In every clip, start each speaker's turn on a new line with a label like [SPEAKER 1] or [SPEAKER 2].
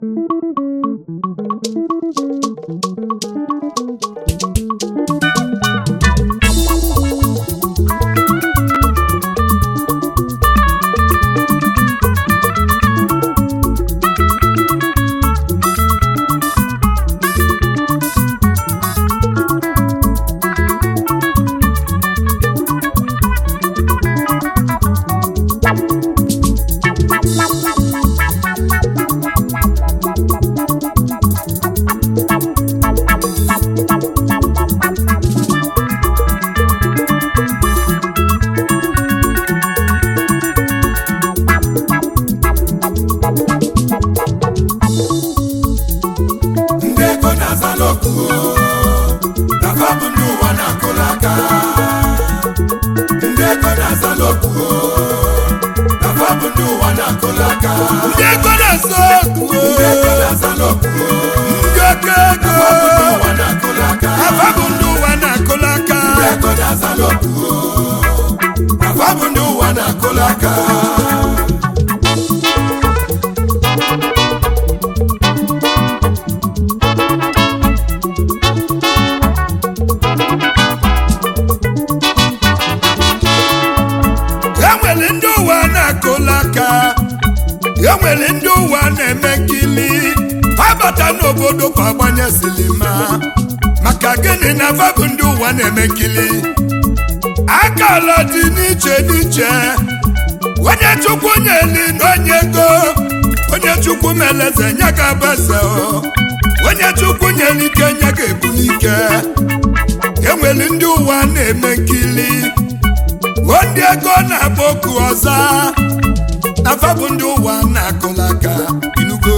[SPEAKER 1] ndị ego na-azala okwu na fabụ ndị ụwa na-akụla aka ndị ego na-azala okwu na fabụ ndị ụwa na-akụla aka
[SPEAKER 2] ndị ego na-asa okwu
[SPEAKER 1] ndị ego na-azala okwu
[SPEAKER 2] ndị oke ego
[SPEAKER 1] fabụ ndị ụwa na-akụla aka
[SPEAKER 2] afa bụ ndị ụwa na-akụla aka
[SPEAKER 1] ndị ego na-azala okwu na fabụ ndị ụwa na-akụla aka
[SPEAKER 2] enwere ndị ụwa na-akụla aka enwere ndị ụwa na-eme nkili abata n'obodo kwa agbanye silima maka gịnị na afa bụ ndị ụwa na-eme nkili akala dị n'iche n'iche onye chukwu nyeli na onye ego onye chukwu meleze nye ga abeze onye chukwu nyere ike nye ga ebulike enwere ndị ụwa na-eme nkili ndị ego na-agba oku ọza afa bụ ndị ụwa na-akụla aka inugo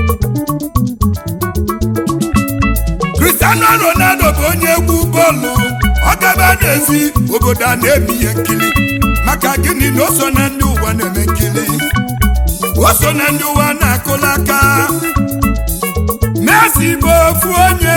[SPEAKER 2] Cristiano Ronaldo bụ onye egwu bọọlụ ọ gaba n'ezi obodo a na-eme ihe nkiri maka gịnị na o so na ndị ụwa na-eme nkiri o so na ndị ụwa na-akụla aka Messi bụ ofu onye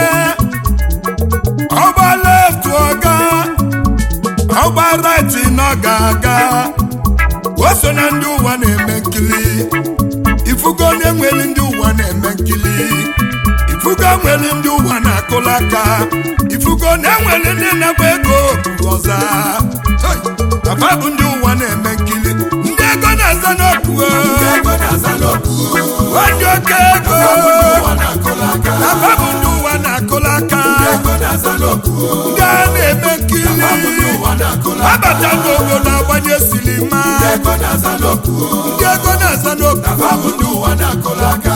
[SPEAKER 2] ọgba left ọga ọgba right nọ ga-aga o so na ndị ụwa na-eme nkiri ifugo na-enwere ndị ụwa na-eme nkiri ifugo nwere ndị ụwa na-akụla aka ifugo na-enwere ndị na-agba ego ọza afa bụ ndị ụwa na-eme nkiri ndị ego na-aza n'okwu
[SPEAKER 1] ndị ego na-azala okwu
[SPEAKER 2] ndị oke ego
[SPEAKER 1] ụwa na-akụla aka
[SPEAKER 2] afa bụ ndị ụwa na-akụla aka
[SPEAKER 1] ndị ego na-azala okwu
[SPEAKER 2] ndị a na-eme nkiri
[SPEAKER 1] fabụ ndị ụwa na-akụla aka
[SPEAKER 2] abata n'obodo agbanye silima
[SPEAKER 1] ndị ego na-azala okwu
[SPEAKER 2] ndị ego na-aza n'okwu
[SPEAKER 1] fabụ ndị ụwa na-akụla aka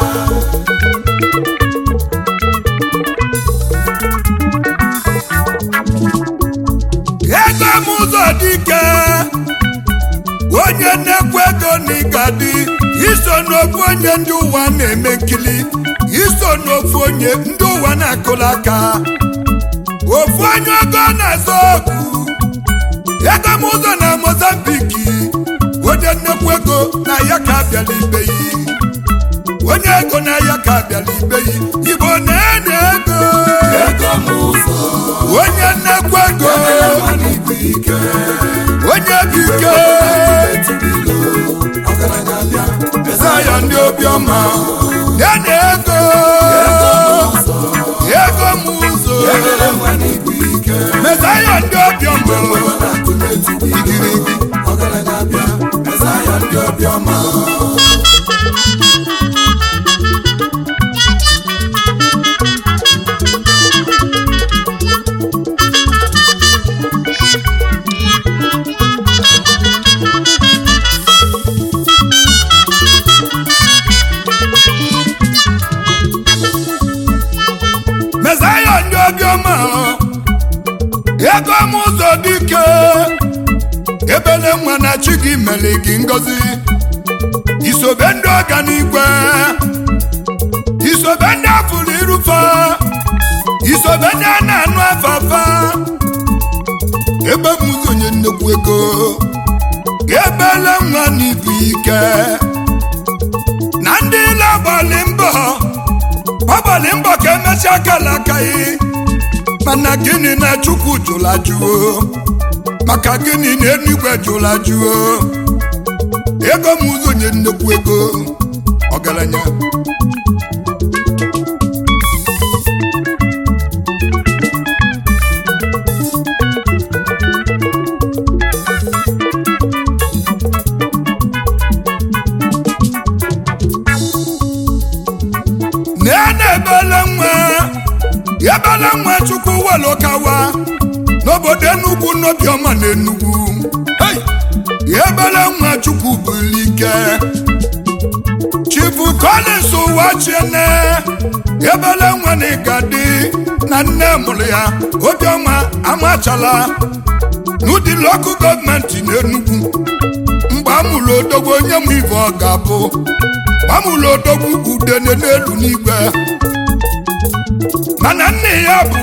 [SPEAKER 2] ego m ụzọ dike onye nnekwu ego n'ịgadi iso n'ofu onye ndị ụwa na-eme nkili iso n'ofu onye ndị ụwa na-akụla aka ofu onye ego na-azọ okwu ego m ụzọ na mozambiki onye nnekwu ego na ya ka abịala ibe yi onye ego na ya ka abịala ibe yi igbo na-enye ego
[SPEAKER 1] ego m ụzọ
[SPEAKER 2] onye nnekwu ego
[SPEAKER 1] mana ibu ike
[SPEAKER 2] onye bụ ike
[SPEAKER 1] etibilo ọgaranya bịa eze
[SPEAKER 2] ya ndị obiọma ya na ego ego m ụzọ
[SPEAKER 1] ebere mana ibu ike
[SPEAKER 2] mezaya ndị obiọma
[SPEAKER 1] na-akụ n'etiti igirigi ọgaranya bịa eze ya ndị obiọma
[SPEAKER 2] mezaya ndị obiọma ego m ụzọ dike ebele nwa na chi gị mere gị ngọzi isobe ndị ọganigwe isobe ndị afụrụ irufe isobe ndị a na-anụ afafa ebe m ụzọ onye nnekwu ego ebele nwa n'ibu ike na ndị ile agbalị mbọ ọgbalị mbọ ka emechaa kala akaghị mana gịnị na chukwu jụla jụọ maka gịnị na eluigwe jụla jụọ ego m ụzọ onye nnekwu ego ọgaranya ebele nwa ebele nwa chukwu welokawa n'obodo enugwu n'obiọma na enugwu Hey! ebele nwa chukwu bulike chifu collins ụwa chiene ebele nwa na ịgadi na nne mụrụ ya obiọma amachala n'ụdị lokal gọọmenti n'enugwu mgbe amụrụ odogwu onye m ibe ọ ga-abụ amụrụ odogwu udene n'elu n'igwe mana nne ya bụ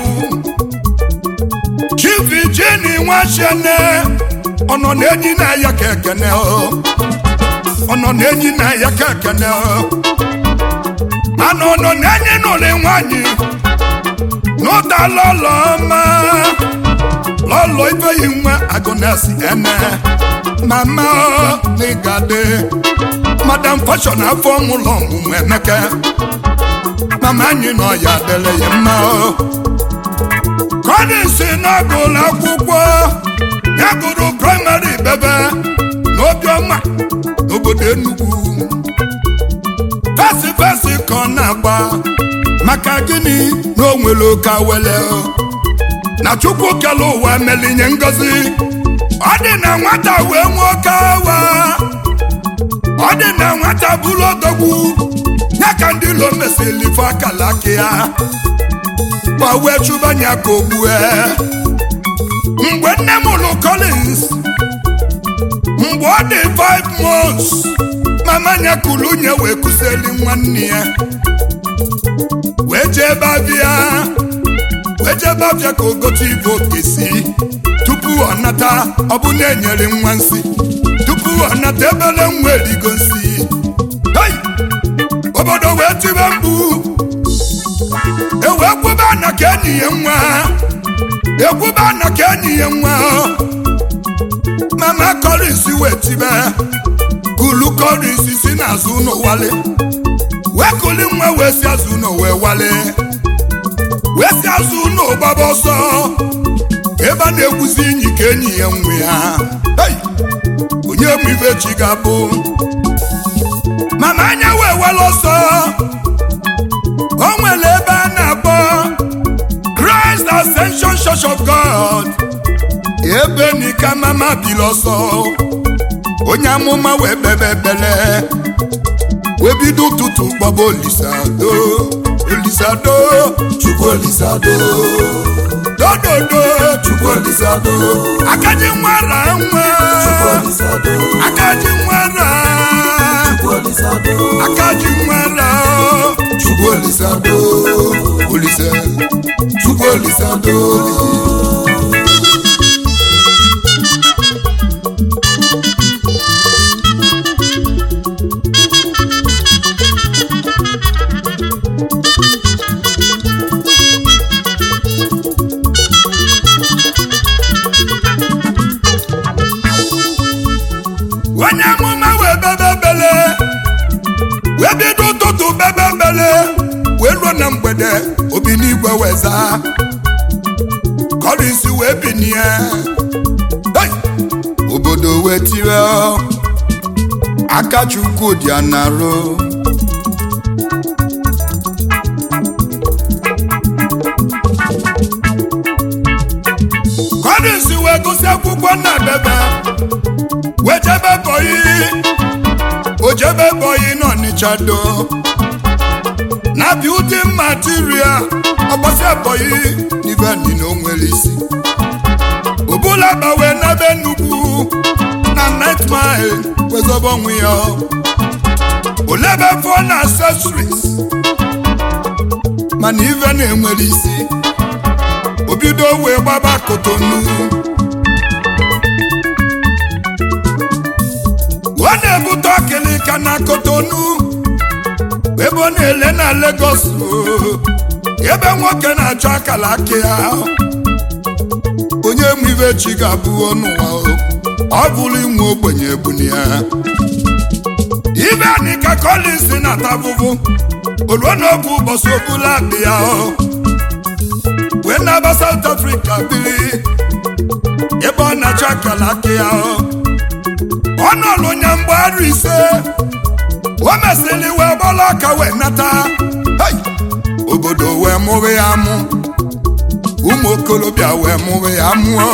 [SPEAKER 2] chief jeni nwachene ọ nọ na-enyi na ya ka ekene ọ ọ nọ na-enyi na ya ka ekene ọ mana ọ nọ na-enyi n'ụlọ nwanyị n'ụda lọlọ ọma lọlọ ibeghị nwa agụnesi ene mama n'ịgade madam fashion afọ mụlọ ọmụmụ emeke mama anyị nọ ya dere ya mma Collins na-agụlụ akwụkwọ ya gụrụ praịmarị bebe n'obiọma n'obodo Enugu fesi fesi ka ọ na-agba maka gịnị na o nwere ụka wele na chukwu kele ụwa melinye ngozi ọ dị na nwata wee nwee oke awa ọ dị na nwata bụrụ odogwu ya ka ndị ilo mesịrị ife akala aka ya ma wee chụbanya ka ogbue mgbe nne m lụ Collins mgbe ọ dị 5 months mama ya kụrụ unye wee kụsịrị nwanne ya wee jee bavia wee jee bavia ka o gote ibe okesi tupu ọ nata ọ bụ na enyere nwa nsị tupu ọ nata ebele nwa erigo nsị Hey! obodo wee tibe mkpu ewee kwuba na ka enyi ya nwa ekwuba na ka enyi ya nwa mama Collins wee tibe kulu Collins si n'azụ ụlọ wale wee kuli nwa wee si azụ ụlọ wee wale wee si azụ ụlọ gbaba ọsọ ebe a na-egwuzi enyi ka enyi ya nwe ya Hey! onye mụ ibe chi ga-abụ mana anya wee were ọsọ o nwere ebe a na-akpọ Christ Ascension Church of God ebe nika mama biri ọsọ onye amụma wee bebe ebele wee bido ụtụtụ gbaba olisado olisado
[SPEAKER 1] Chukwu Olisado
[SPEAKER 2] dododo
[SPEAKER 1] Chukwu Olisado
[SPEAKER 2] akaji nwara nwa
[SPEAKER 1] Chukwu Olisado
[SPEAKER 2] akaji nwara
[SPEAKER 1] Chukwu Olisado
[SPEAKER 2] akaji nwara
[SPEAKER 1] Chukwu Olisado
[SPEAKER 2] olise
[SPEAKER 1] Chukwu Olisado
[SPEAKER 2] onye amụma wee bebe bele wee bido ụtụtụ bebe bele wee ruo na mgbede obi n'igwe wee zaa Collins wee binie Hey! obodo wee tire aka chukwu dị anarụ Collins wee gụsị akwụkwọ na bebe wee jebe bọyị o jebe bọyị n'Ọnịcha do na building material ọgbasi bọyị n'ibe niile o nwere isi obula gbawe n'ebe nnukwu na night mile wezọba onwe ya olebe phone accessories mana ive na-enwere isi obido wee gbaba kotonu ọ na-ebute ọkịlịka na kotonu ebe ọ na-ele na Lagos oo, ebe nwoke na-achọ akala aka ya onye mụ ibe chi ga-abụ n'ụwa o, ọ bụrụ inwe ogbenye egbuni ya ibe anyị ka Collins na-ata afụfụ oluo n'oge ụbọchị obula akpị ya o, wee na-aba South Africa biri ebe ọ na-achọ akala aka ya o. ọ nọlụ nya mgbe arụ ise o mesịrị wee gbala aka wee nata Hey! o obodo wee mụrụ ya mụ ụmụ okorobịa wee mụrụ ya mụọ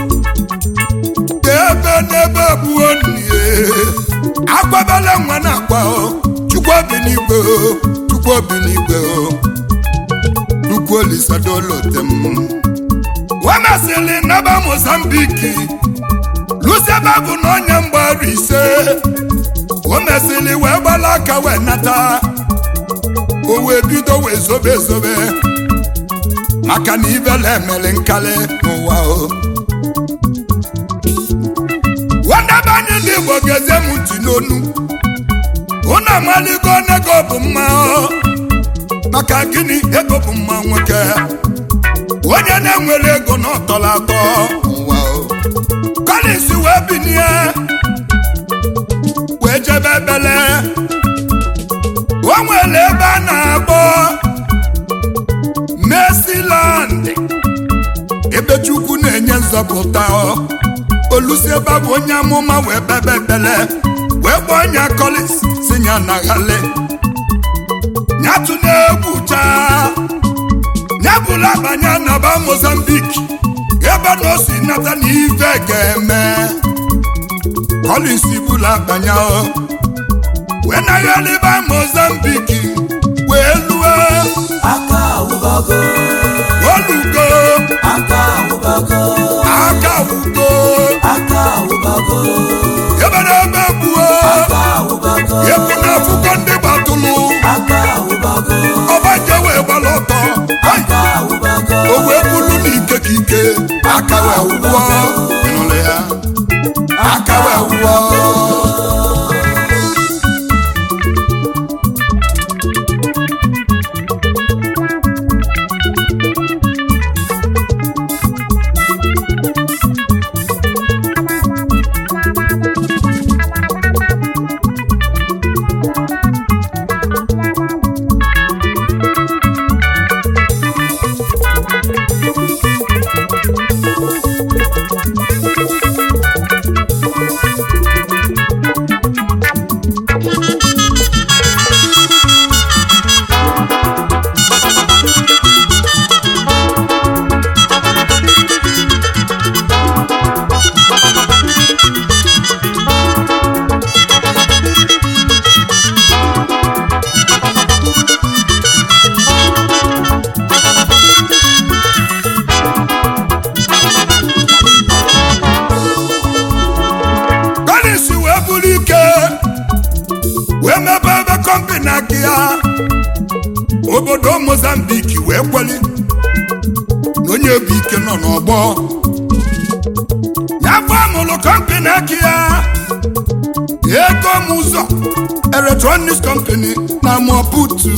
[SPEAKER 2] ebe n'ebe buo nnie akwabala nwa na akwa chukwu obi n'igwe o, chukwu obi n'igwe o. chukwu olisadolotem wemasịrị naba mozambiki lusebe bụ na onye mgbaru ise o mesịrị wee gbala aka wee nata o wee bido wee zobe ezobe maka na ibele emere nkali n'ụwa o wadebe anyị ndị igbo ga-eze m ntị n'onu unu amaligo nego bụ mma o. maka gịnị ego bụ mma nwoke onye na-enwere ego na ọtọrọ atọ n'ụwa o Collins wee binie wee jebe ebele o nwere ebe a na-akpọ Mercyland ebe Chukwu na-enye nzọpụta ọ. olusi ebe a bụ onye amụma wee bebe ekpele wee kpọọ nya Collins si nya naghale nyatụ na-egwu chaa nyabụla banye naba Mozambique ebe na o si nata na ife ga-eme Collins bụla banye o wee naghaliba Mozambique wee lue
[SPEAKER 1] aka awụbago
[SPEAKER 2] olugo
[SPEAKER 1] aka awụbago
[SPEAKER 2] aka wugo
[SPEAKER 1] aka awụbago
[SPEAKER 2] ebe na ebe gbuo
[SPEAKER 1] aka awụbago
[SPEAKER 2] ebu na afụkọ ndị gbatụlụ
[SPEAKER 1] aka awụbago
[SPEAKER 2] ọbaje wee gbara ọtọ Ai!
[SPEAKER 1] aka awụbago
[SPEAKER 2] o wee bulu n'ike ka ike aka wee wụọ ịnụrụ ya aka wee wụọ Collins wee buru ike wee mebe ebe kọmpini aka ya obodo Mozambique wee kweli na onye bụ ike nọ n'ọgbọ ya bụ amụlụ kọmpini aka ya ego m ụzọ electronics company na Maputo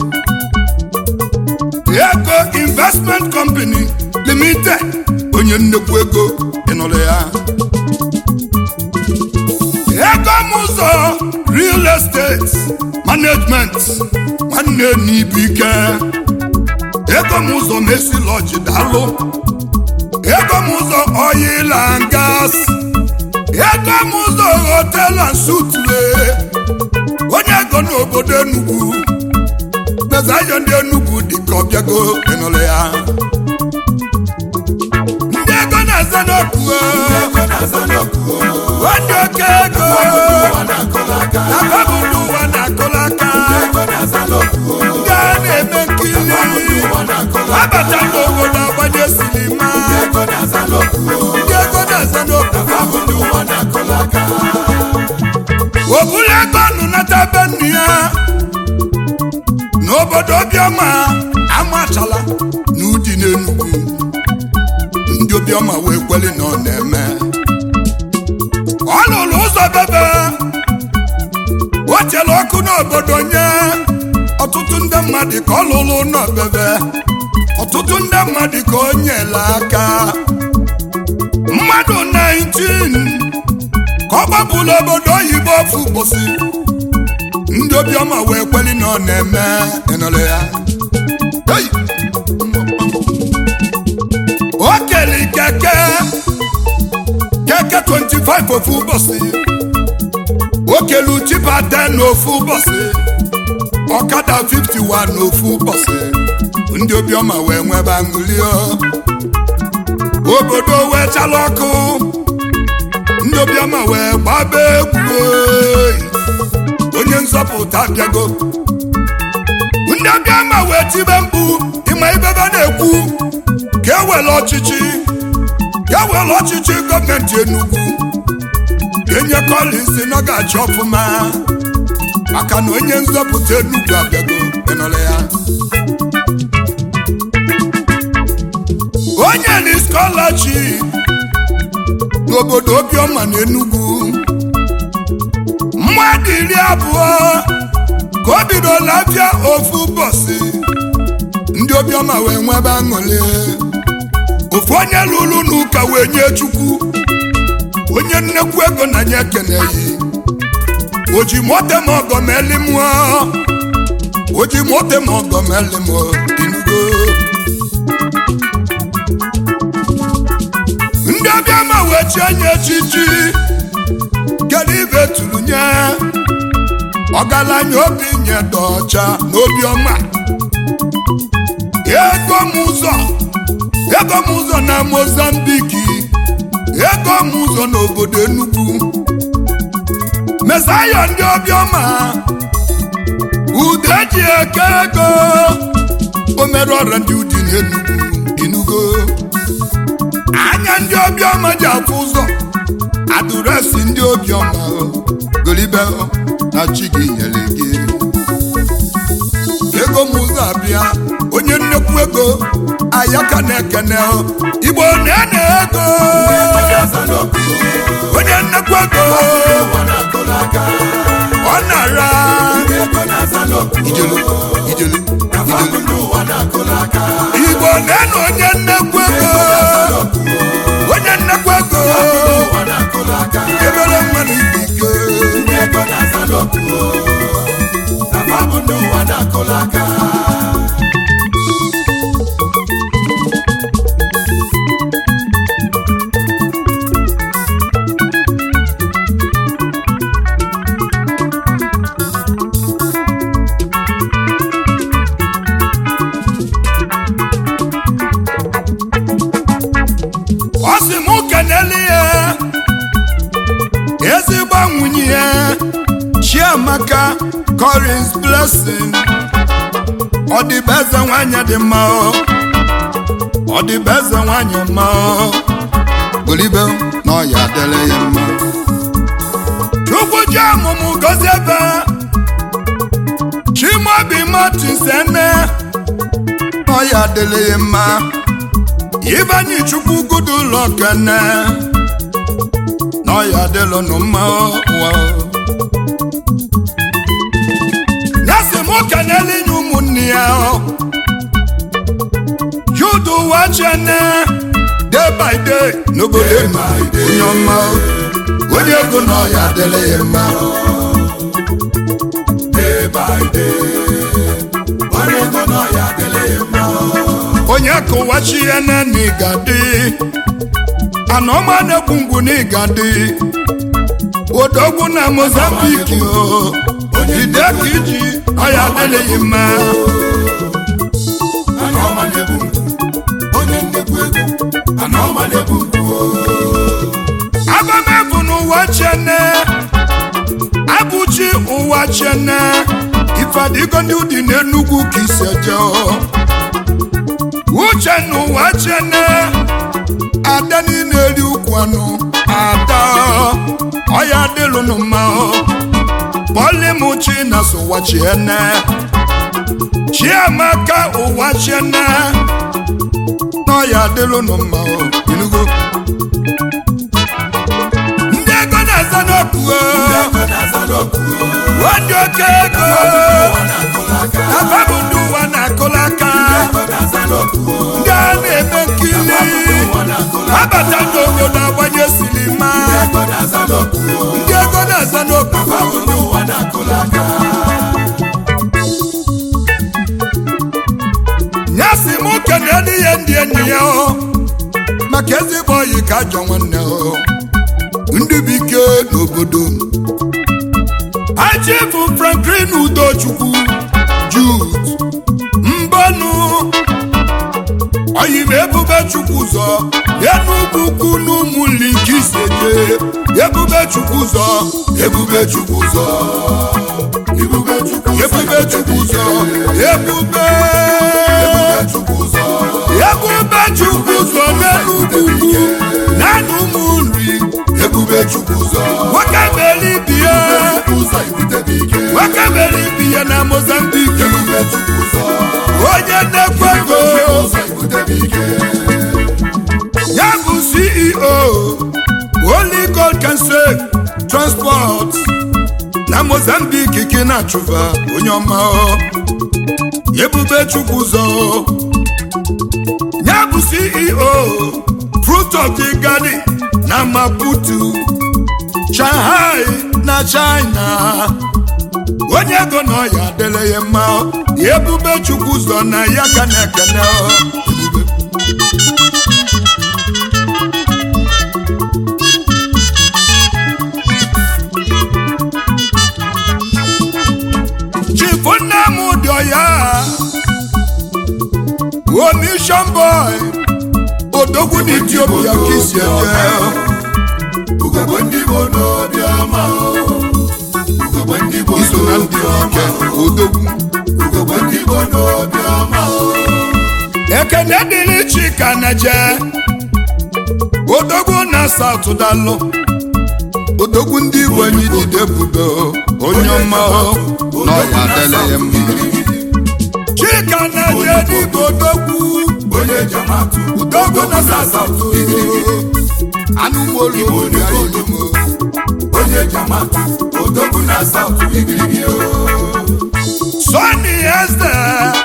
[SPEAKER 2] ego investment company limited onye nnekwu ego ịnụrụ ya ego m ụzọ real estate management nwanne n'ibu ike ego m ụzọ mesi lọji dalụ ego m ụzọ oil and gas ego m ụzọ hotel and suitle onye ego n'obodo Enugu mezayo ndị Enugu dịka ọbịago ịnụrụ ya ndị ego na-aza n'okwu onye oke ego akọbụlụ ụwa na-akụlaka ndị a na-eme nkiri abata n'obodo agbanye sinima ndị ego na-aza n'okwu obulu ego nụ nata be nne ya n'obodo obiọma amachala na ụdị n'Enugu ndị obiọma wee kweli na ọ na-eme ọ lụrụ ụzọ bebe o chere ọkụ n'obodo nye ọtụtụ ndị mmadụ ka ọ lụrụ n'obebe ọtụtụ ndị mmadụ ka o nyela aka mmadụ 19 ka ọ gbapụrụ obodo oyibo ofu ụbọchị ndị obiọma wee kweli na ọ na-eme ịnụrụ ya Hey! o kere keke keke 25 ofu ụbọchị o kelu chipa 10 n'ofu ụbọchị ọkada 51 n'ofu ụbọchị ndị obiọma wee nwebe aṅụli obodo wee chala ọkụ ndị obiọma wee gbaba egwu oyi. onye nzọpụta bịago ndị obiọma wee tibe mkpu ịma ibebe na-ekwu ka ewere ọchịchị ka ewere ọchịchị gọọmenti Enugu enye Collins na ọ ga-achị ọfụma maka na onye nzọpụta Enugu abịago ịnọrọ ya onye ni scholarship n'obodo obiọma na Enugu mmadụ iri abụọ ka o bidola afịa ofu ụbọchị ndị obiọma wee nwebe aṅụrị ofu onye lụrụ n'ụka wee nye chukwu onye nnekwu ego na nye ekeneghị o ji mote ma ọgọ ma eli mụọ o ji mote ma ọgọ ma eli mụọ inugo ndị obiọma wee chie nye echichi kedu ibe tụrụ nye ọgaranya obi nye dị ọcha n'obiọma ego m ụzọ ego m ụzọ na mozambiki ego m ụzọ n'obodo Enugu mesaya ndị obiọma ude ji eke ego o mere ọrịa ndị udi n'Enugu Enugu anya ndị obiọma ji afụ ụzọ adụresị ndị obiọma golibe na chi gị nyere gị ego m ụzọ abịa onye nnekwu ego ayaka na-ekene igbo na-ene ego onye nnekwu ego ọ nara ijele ijele ijele igbo na-ene onye nnekwu ego onye nnekwu ego ebere mmanụ ike ọ sị m kenele ya ezigbo nwunye ya Chiamaka Collins Blessing ọ dịbe eze nwanyị dị mma ọ ọ dịbe eze nwanyị mma ọ golibe na ọ ya adịla ya mma chukwu ji ọmụmụ gozie ebe Chimaobi Martins ene ọ ya adịla ya mma Ibanyi chukwu gudu ụlọ kene na ọ ya adịla nụ mma ụwa nyasị m kenele nye ụmụnne ya yudu ụwa chene day by day n'obodo onye ọma onye ego na ọ ya adịla ya mma onye kụwachi ya na n'igadi anọma na-ekwu ngwu n'igadi odogwu na mozambiki o jide ka iji ọya adịghị mma abamebu n'ụwa chene abụchi ụwa chene ifadigo ndị ụdị n'enugwu ka isi eje uche n'ụwa chene ada niile eri ukwu anụ ada ọya dịlụnụ mma polimuchi na ụwa chiene chiamaka ụwa chiene n'ọya dịlụnụ mma inugo ndị ego na-aza n'okwu wadị oke ego ababụ ndị ụwa na-akụlaka ndị a na-eme nkili abata n'obodo agbanye silima ndị ego na-aza n'okwu nyasị m kenelu ihe ndị enyi ya o maka ezigbo oyi ka ajọ nwanne o ndị bụ ike n'obodo achifu franklin udochukwu jude mbọnụ oyi m ebube chukwu ụzọ enugwu ukwu n'ụmụnli nke isete ebube chukwu ụzọ ebube chukwu ụzọ
[SPEAKER 1] Ibube Chukwu
[SPEAKER 2] ebube chukwu ụzọ ebube
[SPEAKER 1] Chukwu ụzọ
[SPEAKER 2] ebube chukwu ụzọ n'enugwu ukwu na n'ụmụ nri
[SPEAKER 1] Ebube Chukwu ụzọ
[SPEAKER 2] nwoke mere ibie
[SPEAKER 1] ụzọ ibutebe ike
[SPEAKER 2] nwoke mere ibie na mozambike
[SPEAKER 1] Ebube Chukwu ụzọ
[SPEAKER 2] onye nnekwu ego
[SPEAKER 1] ụzọ ibutebe ike
[SPEAKER 2] ya bụ ceo Holy God can save transport na mozambik ka na-achụva onye ọma ọ. ebube chukwu ụzọ ya bụ ceo fruit of the garden na maputo shanghai na china onye ego na ọya adịla ya mma ọ. ebube chukwu ụzọ na ya ka na-ekene ọ. ebube chifu nne m dị ọya omission boy odogwu n'etiopia ka isi eje
[SPEAKER 1] Ugogbe ndị Igbo n'obi ọma Ugogbe ndị Igbo
[SPEAKER 2] iso na ndị ike odogwu
[SPEAKER 1] Ugogbe ndị Igbo n'obi ọma
[SPEAKER 2] ekene dịrị chika na je odogwu na saut dalụ odogwu ndị igbo enyi jide budo onye ọma na ọya adịla ya mma chika na je dịbụ odogwu
[SPEAKER 1] Onye jamatụ
[SPEAKER 2] odogwu na saut anụ molu ya ilimo
[SPEAKER 1] Onye jamatụ Odogwu na South igirigi o
[SPEAKER 2] Sonny Eze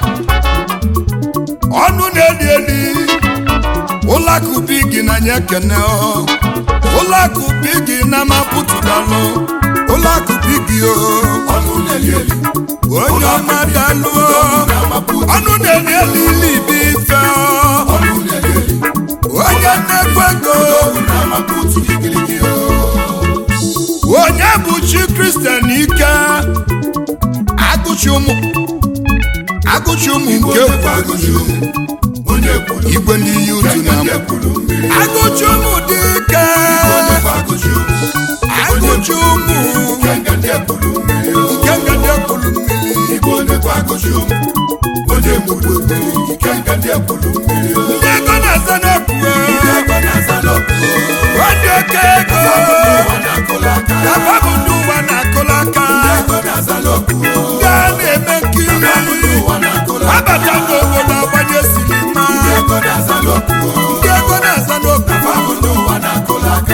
[SPEAKER 2] ọnụ na-eli eli ụlọakụ bigi na nye kene ọ. ụlọakụ bigi na mapụtụdalụ ụlọakụ bigi o
[SPEAKER 1] Ọnụ na-eli eli
[SPEAKER 2] onye ọma dalụ o.
[SPEAKER 1] na-amapụ
[SPEAKER 2] ọnụ na-eli eli ilibi ife ọ.
[SPEAKER 1] Ọnụ na-eli eli
[SPEAKER 2] onye nnekwu ego
[SPEAKER 1] Odogwu na-amapụ otu igirigi o
[SPEAKER 2] onye bụ chi kristian ike agụchi ụmụ agụchi ụmụ nke
[SPEAKER 1] agụchi ụmụ onye kwuru
[SPEAKER 2] igwe n'iyi utu na
[SPEAKER 1] onye kwuru mmiri
[SPEAKER 2] agụchi ụmụ dị ike
[SPEAKER 1] onye kwa agụchi ụmụ
[SPEAKER 2] agụchi ụmụ
[SPEAKER 1] nke nga ndị kwuru mmiri o
[SPEAKER 2] nke ngadi ekwulu mmiri
[SPEAKER 1] igwe onye kwa agụchi ụmụ onye kwuru mmiri nke nga ndị kwuru mmiri o
[SPEAKER 2] ndị ego na-aza n'okwu
[SPEAKER 1] ego na-aza n'ọkụ
[SPEAKER 2] onye oke ego
[SPEAKER 1] ụwa na-akụla aka
[SPEAKER 2] afa bụ ndị ụwa na-akụla aka
[SPEAKER 1] ego na-aza n'ọkụ
[SPEAKER 2] ndị a na-eme nkiri
[SPEAKER 1] ụwa na-akụla aka
[SPEAKER 2] abata n'obodo agbanye sinima
[SPEAKER 1] ego na-aza n'ọkụ
[SPEAKER 2] ndị ego na-aza n'okwu
[SPEAKER 1] afọ ndị ụwa na-akụla aka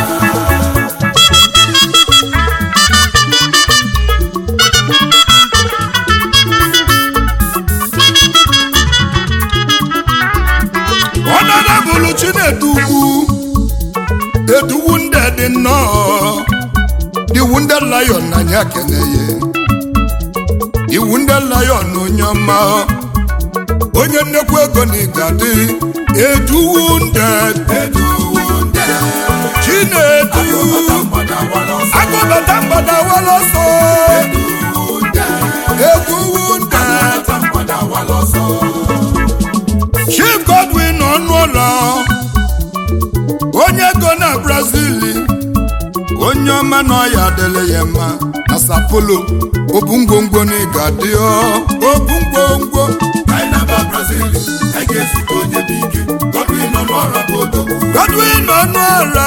[SPEAKER 2] ọnọdụ chinedu ugwu eduwu ndị dị nnọọ iwu ndị lion na anyị akene ya iwu ndị lion onye ọma onye nnekwu ego na ịgadị eduwu ndị chinedu agụbata mgbada walọsọ eduwu ndị chief godwin ọnụụlọ onye ego na brazil onye ọma na ọya adịla ya mma na sapolo obu ngwongwo na ịga dị obu ngwongwo godwin ọnụọra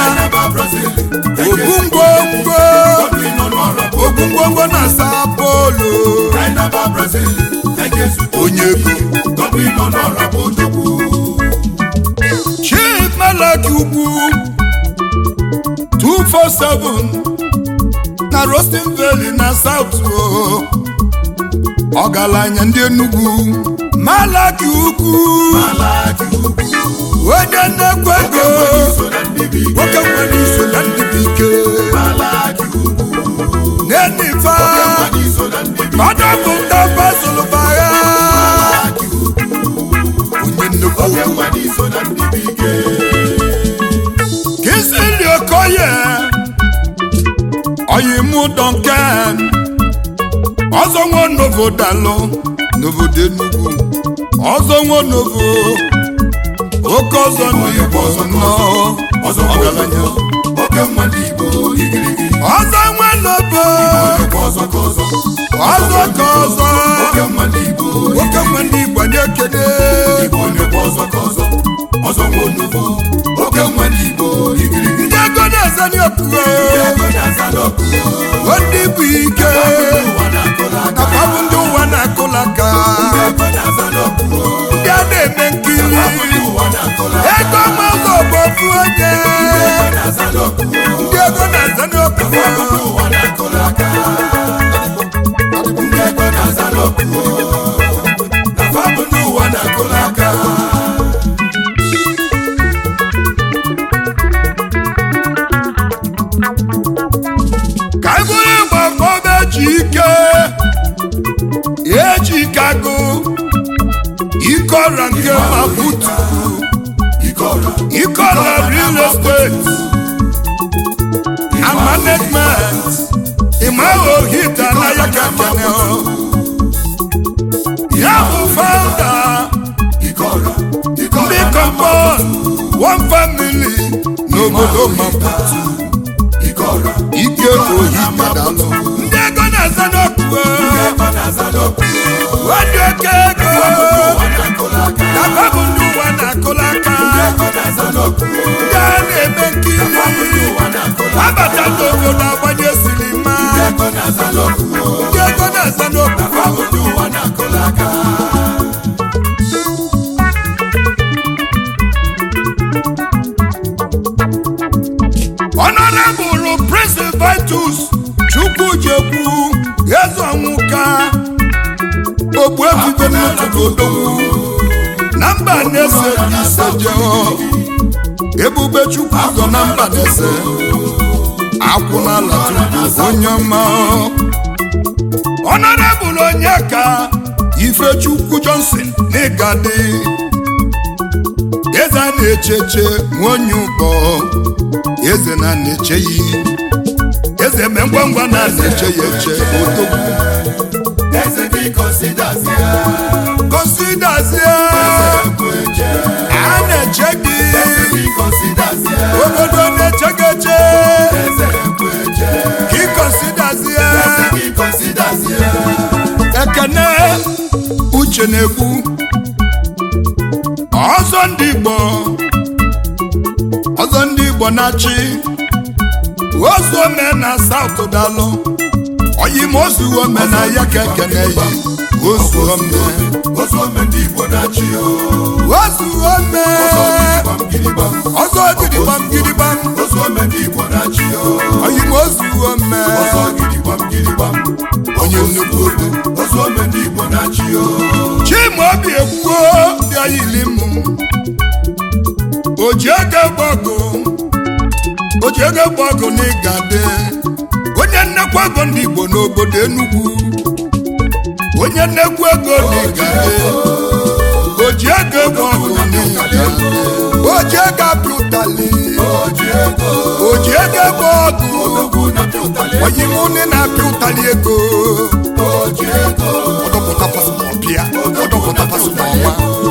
[SPEAKER 2] obu ngwongwo obu ngwongwo na sapolo onye ego chief malaki ugwu 247 na Roasting Valley na South o ọgaranya ndị Enugu malaki ugwu onye nnekwu ego nwoke nwere iso na ndị bụ ike n'enifa ọdọpụta fasolubagha onye nnekwu ego Kingsley Okoye Oyimu Duncan ọzọ nwa novo dalụ n'obodo Enugu ọzọ nwa novo oke ọzọ ndị igbo nọ
[SPEAKER 1] ọzọ
[SPEAKER 2] ọgaranya
[SPEAKER 1] oke nwa ndị igbo igirigi
[SPEAKER 2] ọzọ nwelobo
[SPEAKER 1] Igbo ọzọ ka ọzọ
[SPEAKER 2] ọzọ ka ọzọ
[SPEAKER 1] oke nwa ndị igbo
[SPEAKER 2] nwoke nwe ndị igbo anyị ekene
[SPEAKER 1] igbo na-ekwe ọzọ ka ọzọ ọzọ nwa onugbo oke nwa ndị igbo igirigi
[SPEAKER 2] ndị ego na-eze n'okpuru
[SPEAKER 1] ego na-aza n'ọkụ
[SPEAKER 2] ndị bụ ike
[SPEAKER 1] ụwa na-akụla aka
[SPEAKER 2] nakwa bụ ndị ụwa na-akụla aka
[SPEAKER 1] ego na-aza n'ọkụ
[SPEAKER 2] ndị a na-eme nkiri
[SPEAKER 1] ụwa na-akụla
[SPEAKER 2] ego mazụ bụ ofu onye
[SPEAKER 1] ego na-aza n'ọkụ
[SPEAKER 2] ndị ego na-aza n'okpuru
[SPEAKER 1] ụwa na-akụla aka ndị ego na-aza n'ọkụ na fabụ ndị ụwa na-akụla aka
[SPEAKER 2] ka anyị bụrụ ịgba fọba eji ike eji ike agụ ike ọra nke maputu
[SPEAKER 1] ike ọra
[SPEAKER 2] ike ọra real estate and management ịmaghị ohita na ya ka kene ya bụ founder
[SPEAKER 1] ike ọra ike
[SPEAKER 2] ndị
[SPEAKER 1] ọra
[SPEAKER 2] compound one family n'obodo maputu
[SPEAKER 1] ike ọra
[SPEAKER 2] ike ohita dalụ ndị ego na-aza n'okpukpe
[SPEAKER 1] ego na-aza n'ọkụ
[SPEAKER 2] wadị oke ego
[SPEAKER 1] ụwa na-akụla aka
[SPEAKER 2] nakwa bụ ndị ụwa na-akụla aka
[SPEAKER 1] ego na-aza n'ọkụ
[SPEAKER 2] ndị a na-eme nkiri
[SPEAKER 1] ụwa na-akụla
[SPEAKER 2] abata n'obodo agbanye silima
[SPEAKER 1] ego na-aza n'ọkụ
[SPEAKER 2] ndị ego na-aza n'okpukpe
[SPEAKER 1] fabụ ndị ụwa na-akụla aka
[SPEAKER 2] Honorable Prince Vitus Chukwujekwu Ezeonwuka Ogbuefife n'ụtụtụ odogwu na mba na-ese ise jeo Ebube Chukwu so na mba na-ese akwụnala tupu onye ọma Honorable Onyeka Ifechukwu Johnson n'Igadi eze a na-echeche nwonye ụkọ eze na na-eche ya eze me ngwa ngwa na na-eche ya eche odogwu
[SPEAKER 1] eze gị kọsidazie
[SPEAKER 2] kọsidazie
[SPEAKER 1] ekwu eche
[SPEAKER 2] a na-eche gị
[SPEAKER 1] gị kọsidazie
[SPEAKER 2] obodo na-eche gị eche
[SPEAKER 1] eze ekwu eche
[SPEAKER 2] ka ị kọsidazie
[SPEAKER 1] gị kọsidazie
[SPEAKER 2] ekene uche na-ekwu ọzọ ndị igbo ọzọ ndị igbo na-achị ozu ome na saụt dalụ oyimozu ome na ya ka ekene yi ozu ome
[SPEAKER 1] ozu ome ndị igbo na-achị o
[SPEAKER 2] ozu ome
[SPEAKER 1] gbam gidigbam
[SPEAKER 2] ọzọ gidigbam gidigbam
[SPEAKER 1] ozu ome ndị igbo na-achị o
[SPEAKER 2] oyimozu ome
[SPEAKER 1] ọzọ gidigbam gidigbam
[SPEAKER 2] onye nnukwu obi
[SPEAKER 1] ozu ome ndị igbo na-achị o
[SPEAKER 2] chimaobi ekwuo bịa yili mụ oji ego gbọgụ oji ego gbọgụ na ịgade onye nnekwu ego ndị igbo n'obodo enugwu onye nnekwu ego na ịgade oji ego gbọgụ na ịgade oji ego apịa ụtalị
[SPEAKER 1] oji ego
[SPEAKER 2] oji ego gbọgụ
[SPEAKER 1] odogwu na-apịa ụtalị
[SPEAKER 2] onye ime ụnị na-apịa ụtalị ego
[SPEAKER 1] oji ego
[SPEAKER 2] ọdọpụta pasụpọtụ ya ọdọpụta pasụpọtụ ọma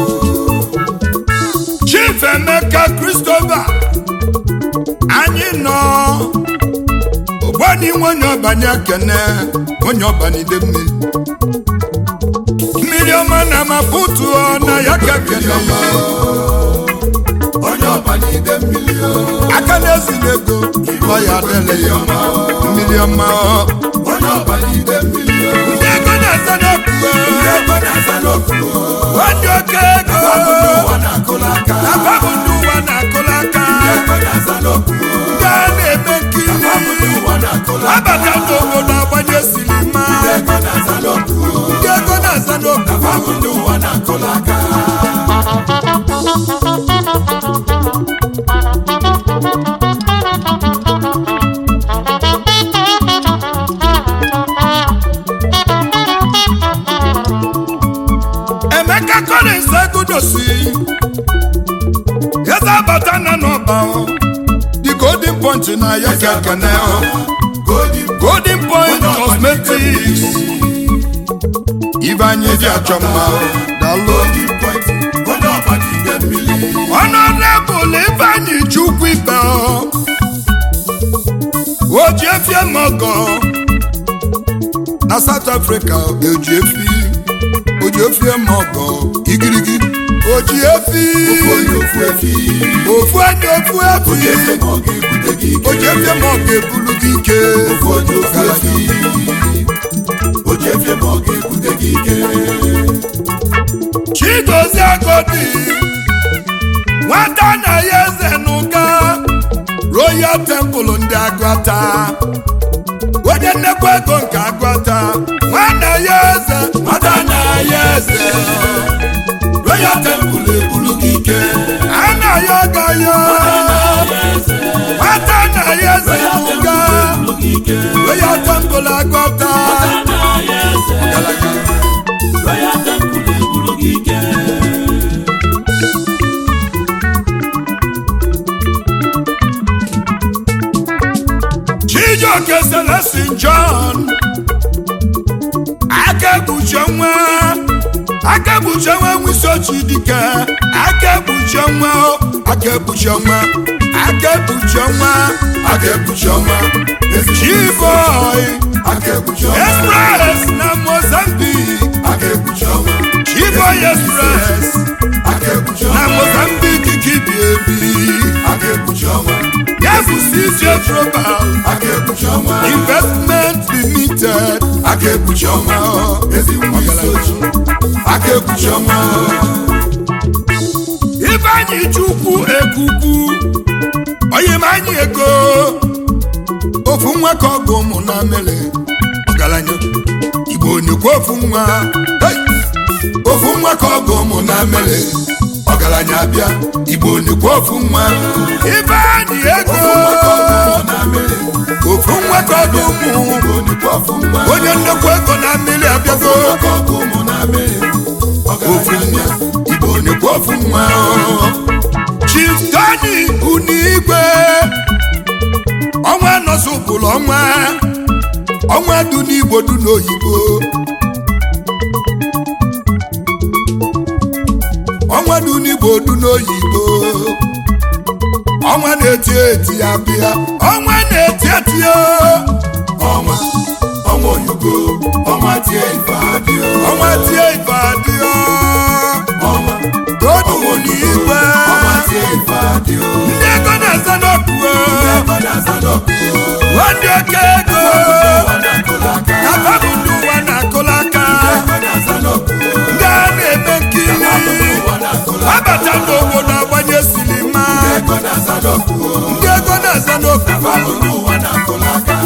[SPEAKER 2] chief emeka christopher anyị nọ ogbani nwenye ọbanye kene onye ọbanide mmiri mmiri ọma na maputu na ya ka kene ya
[SPEAKER 1] onye ọba n'ide mmiri o
[SPEAKER 2] aka na-ezila ego ọ ya adịla ya mma mmiri ọma
[SPEAKER 1] onye ọba n'ide mmiri o
[SPEAKER 2] ndị ego na-aza n'okpukpe
[SPEAKER 1] ego na-aza n'okwu
[SPEAKER 2] wadị oke ego
[SPEAKER 1] ụwa na-akụla aka
[SPEAKER 2] Aba bụ ndị ụwa na-akụla aka
[SPEAKER 1] ego na-aza n'okwu
[SPEAKER 2] ndị a na-eme nkiri
[SPEAKER 1] ụwa na-akụla
[SPEAKER 2] abata n'obodo agbanye silima
[SPEAKER 1] ego na-aza n'okwu
[SPEAKER 2] ndị ego na-aza n'okwu
[SPEAKER 1] abụ ndị ụwa na-akụla aka
[SPEAKER 2] emeka collins egudosi eze abata na n'ọba the golden point na ya ka ekene
[SPEAKER 1] golden
[SPEAKER 2] golden point cosmetics ibe anyị dị achọ mma daalụ
[SPEAKER 1] golden point onye ọba n'ide mmiri
[SPEAKER 2] Honorable Ifeanyi Chukwu Ibe Ojiefie Mogo na South Africa Ojiefi Ojiefie Mogo igirigi Ojiefi
[SPEAKER 1] ofu onye ofu efi
[SPEAKER 2] ofu anya ofu
[SPEAKER 1] onye
[SPEAKER 2] efi
[SPEAKER 1] eze ma ọ ga-ebute gị ike
[SPEAKER 2] Ojiefie Mogo ebulu gị ike
[SPEAKER 1] ofu onye ofu efi Ojiefie ma ọ ga-ebute gị ike
[SPEAKER 2] Chigozie Agodi nwata na ya eze n'ụka Royal Temple ndị Agụata onye nnekwa ego nke Agụata nwana ya eze
[SPEAKER 1] nwata na ya eze Royal Temple ebulu gị ike
[SPEAKER 2] ana ya agaghị nwata na ya eze n'ụka
[SPEAKER 1] ebulu gị ike
[SPEAKER 2] Royal Temple Agụata
[SPEAKER 1] Royal Temple ebulu gị ike
[SPEAKER 2] Chijioke Celestin John aka ekpuchi nwa aka ekpuchi nwa nwisochi dike aka ekpuchi nwa aka ekpuchi nwa aka ekpuchi nwa
[SPEAKER 1] aka ekpuchi ọnwa
[SPEAKER 2] Chiboy
[SPEAKER 1] aka ekpuchi ọnwa
[SPEAKER 2] Express na Mozambique
[SPEAKER 1] aka ekpuchi ọnwa
[SPEAKER 2] Chiboy Express
[SPEAKER 1] aka ekpuchi
[SPEAKER 2] na
[SPEAKER 1] ọnwa
[SPEAKER 2] Mozambique kibi ebi
[SPEAKER 1] aka ekpuchi ọnwa
[SPEAKER 2] ya bụ CJ Global
[SPEAKER 1] aka ekpuchi ọnwa
[SPEAKER 2] Investment Limited
[SPEAKER 1] aka ekpuchi ọnwa ezi nwa isochi aka ekpuchi ọnwa
[SPEAKER 2] Ifeanyi Chukwu ekukwu onye ma anyị ego ofu nwa ka ọgụ ụmụ na mere ọgaranya Igbo nyekwa ofu nwa hey! ofu nwa ka ọgụ ụmụ na mere ọgaranya bịa Igbo nyekwa ofu nwa Ifeanyi ego ofu nwa ka ọgụ ụmụ onye nnekwu ego na mmiri abịago ofu nwa Igbo nyekwa ofu nwa Chief Tony Unigwe ọnwa nọsụpụrụ ọnwa ọnwa du n'Igbo du n'oyibo ọnwa du n'Igbo du n'oyibo ọnwa na-eti eti ya bịa ọnwa na-eti eti o
[SPEAKER 1] ọnwa ọnwa oyibo ọnwa tie ife adịọ
[SPEAKER 2] ọnwa tie ife adịọ
[SPEAKER 1] ọnwa
[SPEAKER 2] todu
[SPEAKER 1] ọnwa oyibo
[SPEAKER 2] n'igwe
[SPEAKER 1] ọnwa tie ife adịọ
[SPEAKER 2] ndị ego na-aza n'ọkụ
[SPEAKER 1] ebe na-aza n'ọkụ
[SPEAKER 2] ndị oke ego
[SPEAKER 1] ụwa na-akụla aka
[SPEAKER 2] na babụ ndị ụwa na-akụla aka
[SPEAKER 1] ebe na-aza n'ọkụ
[SPEAKER 2] ndị a na-eme nkiri
[SPEAKER 1] ụwa na-akụla
[SPEAKER 2] abata n'obodo agbanye silima
[SPEAKER 1] ebe na-aza n'ọkụ
[SPEAKER 2] ndị ego na-aza n'ofu
[SPEAKER 1] ụwa na-akụla aka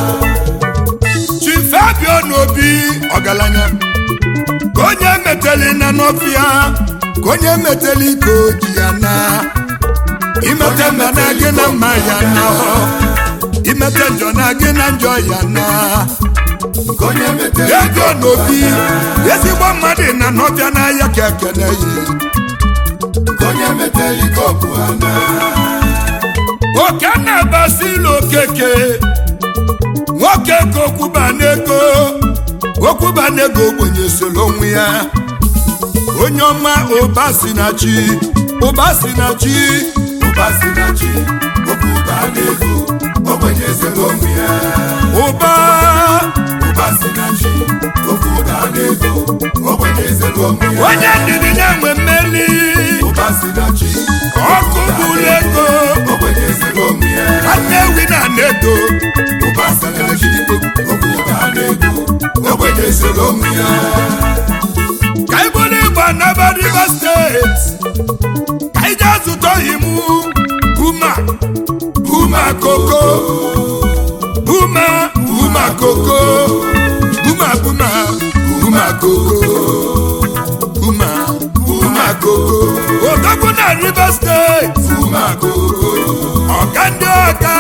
[SPEAKER 2] chifabio n'obi ọgaranya ka onye meteli na n'ọfịa ka onye meteli ka o ji ya na imete mma na gị na mma ya na imete njọ na gị na njọ ya na
[SPEAKER 1] nke onye metere
[SPEAKER 2] ego n'obi ezigbo mmadụ na n'ọfịa n'ahịa ka ekele yi
[SPEAKER 1] nke onye metere ike ọbụ ha na
[SPEAKER 2] oke na-abasili okeke nwoke ka okwuba n'ego okwuba n'ego ogbenye soro onwe ya onye ọma ụba si na chi ụba si na chi
[SPEAKER 1] ụba si na chi okwu ụba na-ego ogbenye ezere onwe ya
[SPEAKER 2] ụba
[SPEAKER 1] ụba si na chi okwu ụba na-ego ogbenye ezere onwe ya
[SPEAKER 2] onye ndidi na-enwe mmeli
[SPEAKER 1] ụba si na chi
[SPEAKER 2] ọkụ bụrụ ego
[SPEAKER 1] ogbenye ezere onwe ya
[SPEAKER 2] nwanne ewi na ego
[SPEAKER 1] ụba si na chi okwu ụba na-ego ogbenye ezere onwe ya
[SPEAKER 2] ka anyị bụrụ ịgba n'aba Rivers steeti ka anyị jee zụta imu buma buma koko buma buma koko buma buma buma koko buma buma koko odogwu na Rivers steeti
[SPEAKER 1] ụma koko
[SPEAKER 2] ọga ndị ọga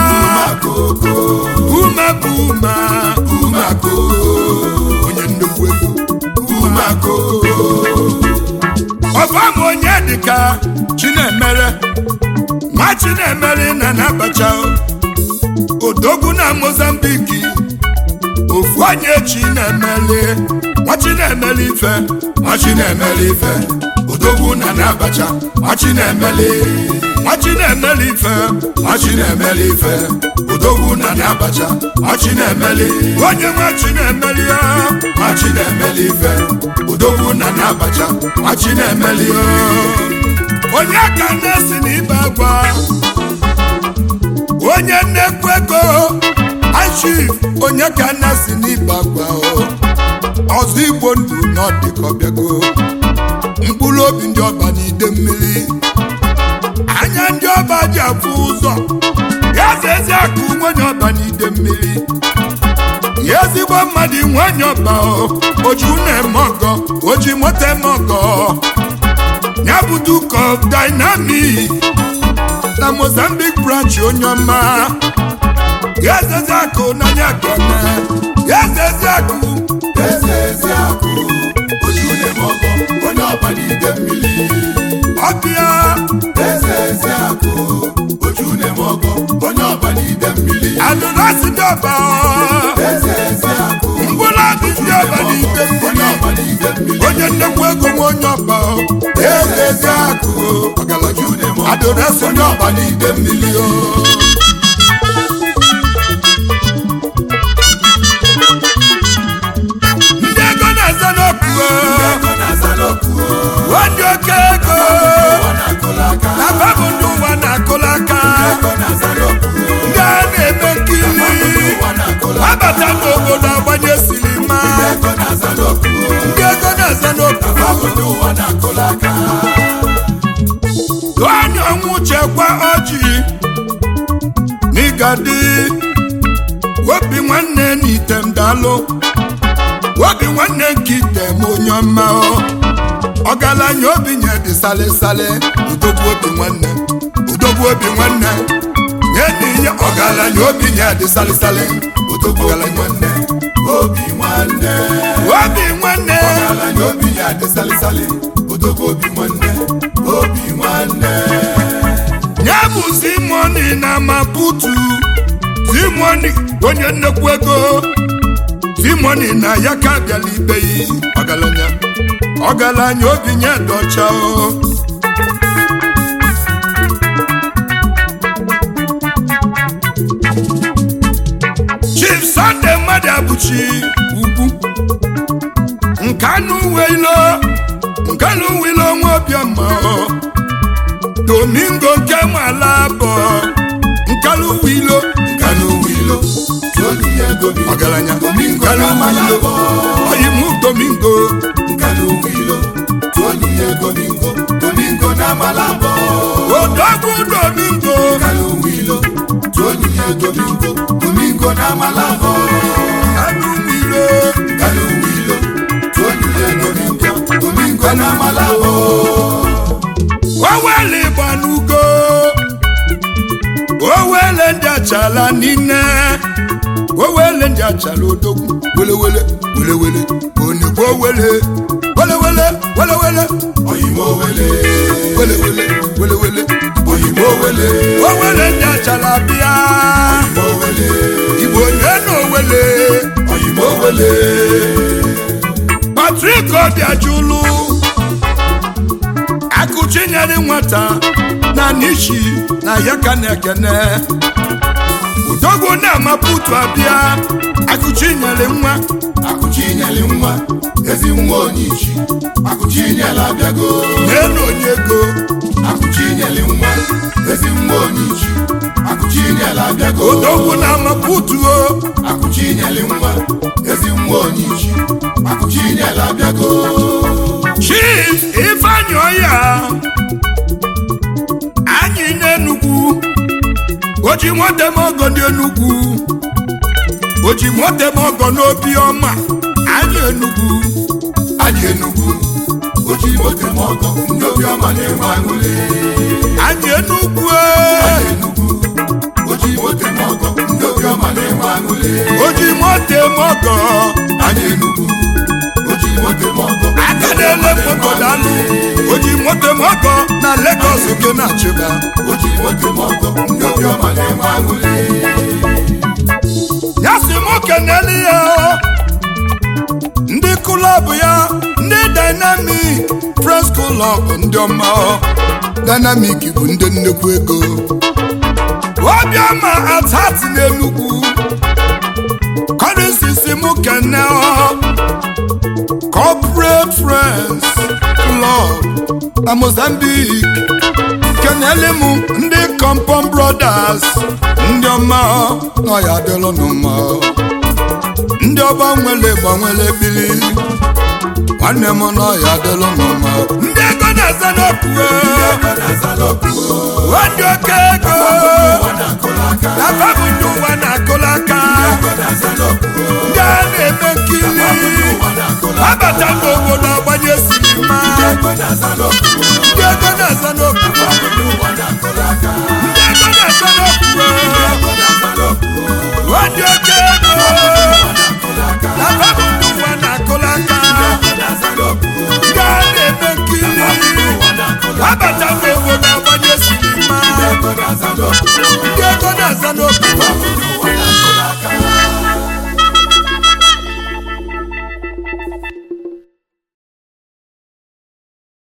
[SPEAKER 2] buma buma
[SPEAKER 1] ụma koko
[SPEAKER 2] onye nnukwu ego
[SPEAKER 1] ụma koko
[SPEAKER 2] ọbam onye dịka chinemere nwa chinemere na nabacha odogwu na mozambiki ofu onye chinemere nwa chinemere ife
[SPEAKER 1] nwa chinemere ife odogwu na na abacha machi na-emeli
[SPEAKER 2] nwachi na-emeli ife
[SPEAKER 1] machi na-emeli ife odogwu na na abacha machi na-emeli
[SPEAKER 2] onye nwachi na-emeli ya
[SPEAKER 1] machi na-emeli ife odogwu na na abacha machi na-emeli
[SPEAKER 2] onye ka na-esi n'ibe agwa onye nnekwu ego achif onye ka na-esi n'ibe agwa o. ọzọ igbo ndụ n'ọdịkọbịago mkpụrụ obi ndị ọba n'ide mmiri anya ndị ọba ji afụ ụzọ ya ezi akụ nwanyị ọba n'ide mmiri ya ezigbo mmadụ nwanyị ọba o oji na-eme ọgọ oji moto eme ọgọ ya bụ duke of dynamic na mozambique branch onye ọma ya ezezi akụ n'anya kene ya ezezi akụ
[SPEAKER 1] eze ezi akụ oju na-eme ọgọ onye ọba n'ide mmiri
[SPEAKER 2] ọbịa
[SPEAKER 1] eze ezi akụ oju na-eme ọgọ onye ọba n'ide mmiri
[SPEAKER 2] adụnasi ndị ọba
[SPEAKER 1] eze ezi akụ
[SPEAKER 2] mkpụrụ obi ndị ọba n'ide
[SPEAKER 1] onye
[SPEAKER 2] mmiri
[SPEAKER 1] ọba n'ide mmiri
[SPEAKER 2] onye nnekwu ego nwe onye ọba eze ezi akụ
[SPEAKER 1] oju na-eme ọgọ
[SPEAKER 2] adụnasi ndị ọba n'ide mmiri o ndị ego na-aza n'okwu
[SPEAKER 1] ego na-aza n'okwu
[SPEAKER 2] ndị oke ego
[SPEAKER 1] ọ na-akụla aka
[SPEAKER 2] na babụ ndị ụwa na-akụla aka
[SPEAKER 1] ego na-aza n'okwu
[SPEAKER 2] ndị a na-eme nkiri
[SPEAKER 1] ụwa na-akụla
[SPEAKER 2] abata n'obodo agbanye silima
[SPEAKER 1] ego na-aza n'okwu
[SPEAKER 2] ndị ego na-aza n'okwu
[SPEAKER 1] ọ bụ ndị ụwa na-akụla aka
[SPEAKER 2] onye ọnwụ chekwa ọjị n'ịgadi obi nwanne n'item dalụ obi nwanne nke item onye ọma o. ọgaranya obi nye dị salịsalị udogbu obi nwanne udogbu obi nwanne nye n'ihe ọgaranya obi nye dị salịsalị
[SPEAKER 1] odogwu obi nwanne obi nwanne
[SPEAKER 2] obi nwanne
[SPEAKER 1] ala na obi ya dị salịsalị odogwu obi nwanne obi nwanne
[SPEAKER 2] ya bụ zimoni na maputu zimoni onye nnekwu ego zimoni na ya ka bịala ibe yi ọgaranya ọgaranya obi nye dọcha o chief sunday mmadụ abụchi ugwu nkanụ wilo nkanụ wilo nwa obiọma o domingo nke nwala bụ nkanụ wilo
[SPEAKER 1] nkanụ wilo tolu ya gobi
[SPEAKER 2] ọgaranya
[SPEAKER 1] domingo
[SPEAKER 2] nkanụ
[SPEAKER 1] na
[SPEAKER 2] wilo
[SPEAKER 1] malabo
[SPEAKER 2] oyimu domingo
[SPEAKER 1] nkanụ wilo tolu ya domingo domingo na malabo
[SPEAKER 2] odogwu domingo
[SPEAKER 1] nkanụ wilo tolu ya domingo domingo na malabo
[SPEAKER 2] nkanụ wilo
[SPEAKER 1] nkanụ wilo tolu ya domingo domingo na malabo
[SPEAKER 2] owele gbanugo owele ndị achala n'ine owele ndị achala odogwu welewele welewele onigbo wele welewele welewele
[SPEAKER 1] oyimo wele
[SPEAKER 2] welewele welewele
[SPEAKER 1] oyimo wele
[SPEAKER 2] owele ndị achala bịa
[SPEAKER 1] oyimo wele
[SPEAKER 2] igbo onye na owele
[SPEAKER 1] oyimo wele
[SPEAKER 2] patrik obiajulu akụchinyere nwata na nishi na ya ka na-ekene udogwu na-amaputu abịa akụchinyere nwa
[SPEAKER 1] akụchinyeli nwa ezi nwa onyichi akụchinyela abịago
[SPEAKER 2] n'elu onye ego
[SPEAKER 1] akụchinyeli nwa ezi nwa onyichi akụchinyela abịago
[SPEAKER 2] udogwu na-amaputu o
[SPEAKER 1] akụchinyeli nwa ezi nwa onyichi akụchinyela abịago
[SPEAKER 2] chief ifeanyị ọya anyị n'enugwu oji nwotem ọgọ ndị enugwu oji nwotem ọgọ n'obi ọma anyị enugwu
[SPEAKER 1] anyị enugwu oji mote m ọgọ ndị obiọma na-enwe aṅụle
[SPEAKER 2] anyị enugwu
[SPEAKER 1] anyị enugwu oji mote m ọgọ ndị obiọma na-enwe aṅụle
[SPEAKER 2] oji motem ọgọ
[SPEAKER 1] anyị enugwu oji mote m ọgọ
[SPEAKER 2] aka na-ele moto dalụ oji motem ọgọ na Lagos ke na achịba
[SPEAKER 1] oji mote m ọgọ ndị obiọma na-enwe aṅụle
[SPEAKER 2] ya si m kenele ya ndị klọb ya ndị dynamic friends club ndị ọma dynamic bụ ndị nnekwu ego obiọma atati n'enugwu kọrịsisi m kene corporate friends club na mozambique kenele m ndị compom brothers ndị ọma nọ ya adịlụ n'ụma ndị ọba nwere gbanwere bili nwanne m nọ ya adịlụ n'ụma ndị ego na-aza n'okwu wadị oke ego afa bụ ndị ụwa na-akụla aka ndị a na-eme nkili abata n'obodo agbanye sinima ndị ego na-aza n'okwu ndị ego na-aza n'okwu wadị oke ego afa bụ ndị ụwa na-akụla aka ndị a na-eme nkili abata n'obodo agbanye sinima ndị ego na-aza n'okwu